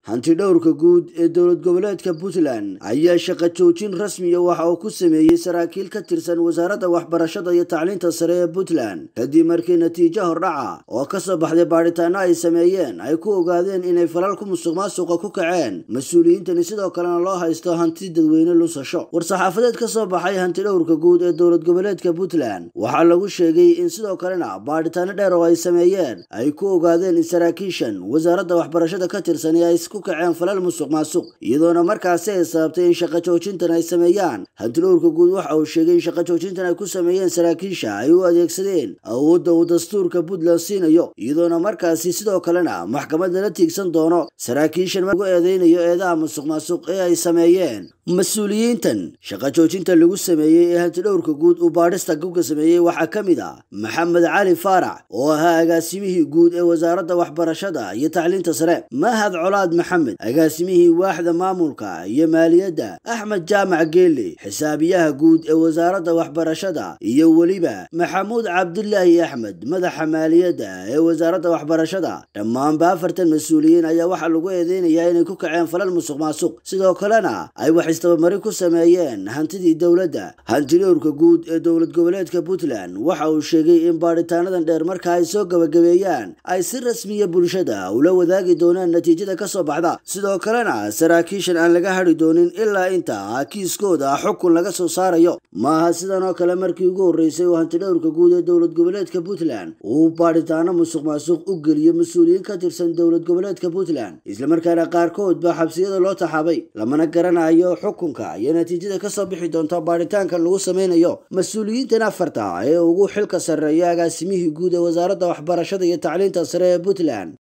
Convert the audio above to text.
hantidhowrka guud ee dowlad goboleedka puntland ayaa shaqo joojin rasmiya waxa uu ku sameeyey saraakiil ka tirsan wasaaradda waxbarashada iyo tacliinta sare ee puntland kadib markii natiijo hordhaca oo kasoo baxday baadhitaano ay sameeyeen ay ku ogaadeen inay falalku musuq maasuqa ku kaceen mas-uuliyiintani sidoo kalena loo haysto hanti dadweyne lusasho war-saxaafadeed ka soo baxay hantidhowrka guud ee dowlad goboleedka puntland waxaa lagu sheegay in sidoo kalena baadhitaano dheer oo ay sameeyeen ay ku ogaadeen in saraakiishan wasaaradda waxbarashada ka tirsan ee ay ku kaceen falal musuq maasuq iyadoona markaasi ay sababtay in shaqo joojintan ay sameeyaan hantidhowrka guud waxa uu sheegay in shaqo joojintan ay ku sameeyeen saraakiisha ay u adeegsadeen awoodda uu dastuurka puntland siinayo iyadoona markaasi sidoo kalena maxkamadda la tiigsan doono saraakiishan lagu eedeynayo eedaha musuq maasuq ee ay sameeyeen mas-uuliyiintan shaqo joojinta lagu sameeyey ee hantidhowrka guud uu baadhista gubka sameeyey waxaa ka mid ah maxamed cali faarax oo ahaa agaasimihii guud ee wasaaradda waxbarashada iyo tacliinta sare mahad colaad maxamed agaasimihii waaxda maamulka iyo maaliyadda axmed jaamac geele xisaabiyaha guud ee wasaaradda waxbarashada iyo weliba maxamuud cabdilaahi axmed madaxa maaliyadda ee wasaaradda waxbarashada dhammaanba afartan mas-uuliyiin ayaa waxaa lagu eedeynayaa inay ku kaceen falal musuq maasuq sidoo kalena ay wax istabamari ku sameeyeen hantidii dowladda hantidhowrka guud ee dowlad goboleedka puntland waxa uu sheegay in baadhitaanadan dheer marka ay soo gabagabeeyaan ay si rasmiya bulshada ula wadaagi doonaan natiijada ka soo baxda sidoo kalena saraakiishan aan laga hadhi doonin ilaa inta kiiskooda xukun laga soo saarayo maaha sidan oo kale markii ugu horreysay oo hantidhowrka guud ee dowlad goboleedka puntland uu baadhitaano musuq maasuq u geliyo mas-uuliyiin ka tirsan dowlad goboleedka puntland islamarkaana qaarkood baa xabsiyada loo taxaabay lamana garanayo xukunka iyo natiijada kasoo bixi doonta baadhitaankan lagu sameynayo mas-uuliyiintan afarta ee ugu xilka sarreeya agaasimihii guud ee wasaaradda waxbarashada iyo tacliinta sare ee puntland